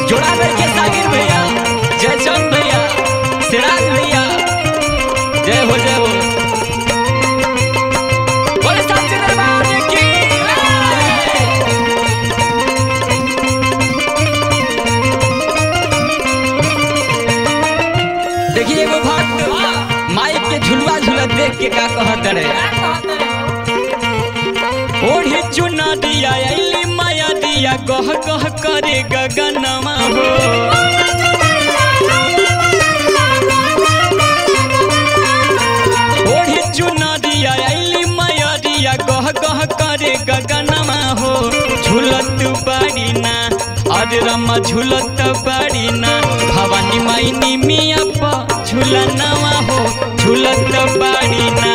जोड़ा करके सागिर भैया जयचंद भैया सिराज भैया जय हो जय हो बोले साचे दरबार की देखिए एगो भक्त माइक के झुलवा झुलत देख के का कहत रहे ओढ़ी चुना दिया अली माया दिया गह गह करे गगनमा हो ओढ़ी चुना दिया अली माया दिया गह गह करे गगनमा हो झुलत बाड़ी ना अरे रमा झुलत बाड़ी ना भवानी माई निमिया प झुलनवा हो झुलत बाड़ी ना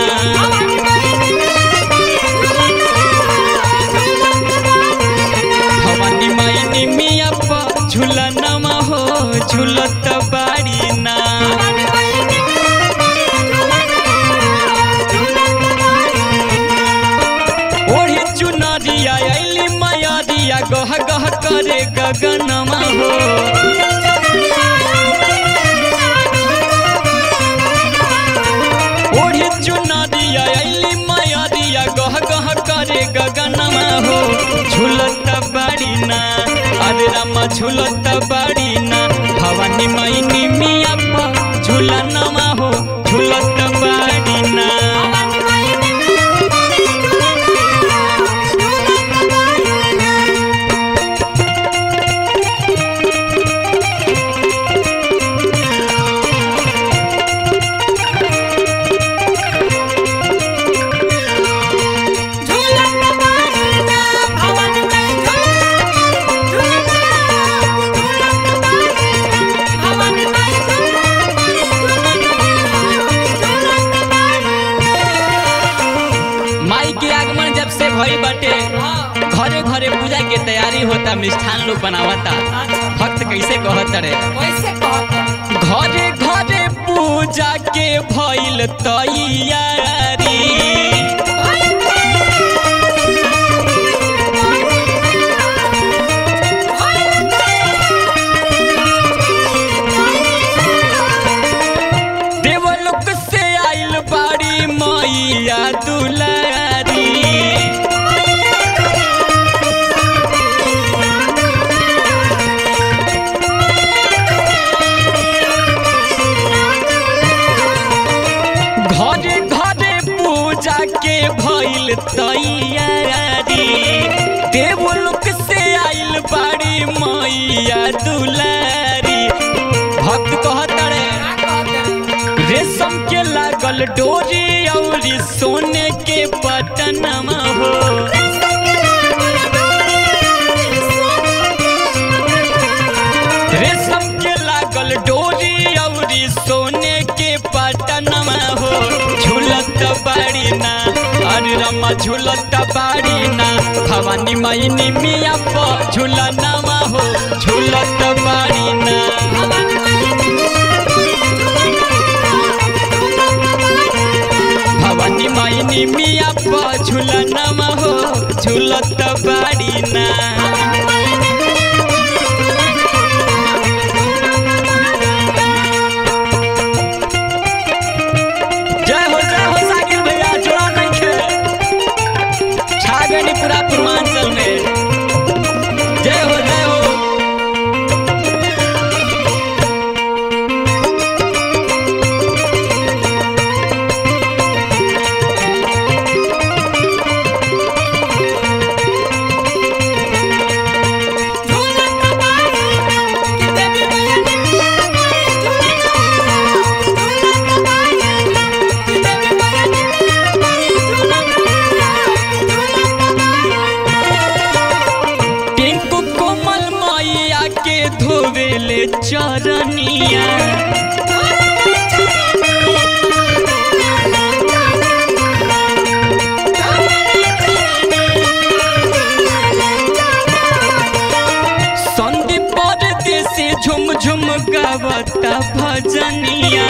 भवानी माई निमिया प झुलनमा हो झुलत बाड़ी ना ओढ़ी चुनरिया अली माया दिया गह गह करे गगनमा हो ओढ़ी चुनरिया अली माया दिया गह गह करे गगनमा हो झुलत बाड़ी ना अरे रामा झुलत बाड़ी ना भवानी माई निमिया प झुलनमा हो झुलत बाड़ी ना माई के आगमन जब से भई बाटे घरे घरे पूजा के तैयारी होता मिष्ठान लोग बनावता भक्त कैसे कहत रे घरे घरे पूजा के भइल तैयारी देवलोक से आइल बाड़ी मैया दुलारी घरे घरे पूजा के भइल तैयारी देवलोक से आइल बाड़ी मैया दुलारी भक्त कहत रे रेशम के लागल डोरी औरी सोने के बटनमा हो रेशम के लागल डोरी औरी सोने के पटनमा हो झूलत बाड़ी ना अरे रमा झूलत बाड़ी ना भवानी माई निमिया प झूलनमा हो झूलत बाड़ी ना भवानी माई निमिया प झूलनमा हो झूलत बाड़ी ना जय हो जय हो साकिर भैया जोड़ा नहीं खे छा गई पूरा पूर्वांचल में जय हो जय हो टिंकू कोमल मैया के धोवेले चरनिया संदीप परदेसी झुम झुम गावता भजनिया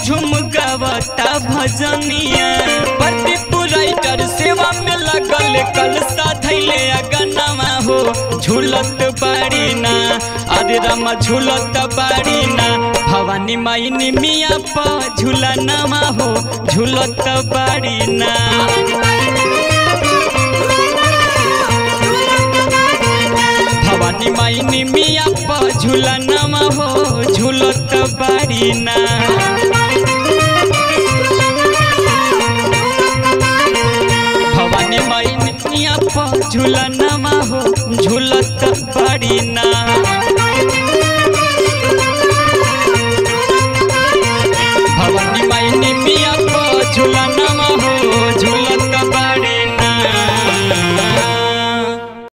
झुम गावता भजनिया प्रदीप राइटर सेवा में लगल कल साधैले अगनमा हो झूलत बाड़ी ना अरे रामा झूलत बाड़ी ना भवानी माई निमिया प झूला नमा हो झूलत बाड़ी ना भवानी माई निमिया प झूला नमा हो झूलत बाड़ी ना भवानी माई निमिया प झूला